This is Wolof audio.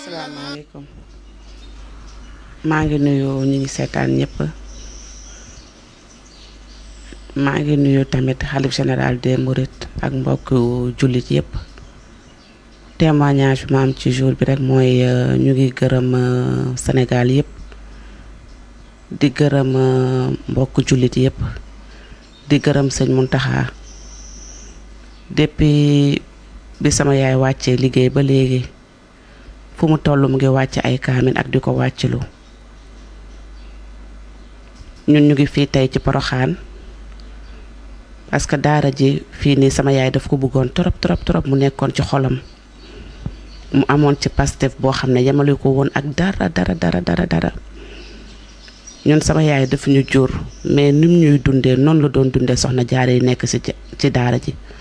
asalaamaaleykum maa ngi nuyu ñi ngi seetaan ñëpp maa ngi nuyu tamit xalif général des Mourides ak mbokk jullit yëpp témoignage bi ma am ci jour bi rek mooy ñu ngi gërëm Sénégal yëpp di gërëm mbokk jullit yëpp di gërëm sëñ Muntaxa depuis bi sama yaay wàccee liggéey ba léegi fu mu toll mu ngi wàcc ay kaamin ak di ko wàccilu ñun ñu ngi fii tey ci Poroxaan parce que daara ji fii nii sama yaay daf ko bëggoon trop trop trop mu nekkoon ci xolam mu amoon ci pastef boo xam ne yemale ko woon ak dara dara dara dara dara ñun sama yaay daf ñu jur mais nim ñuy dundee noonu la doon dundee soxna jaare yi nekk ci ci daara ji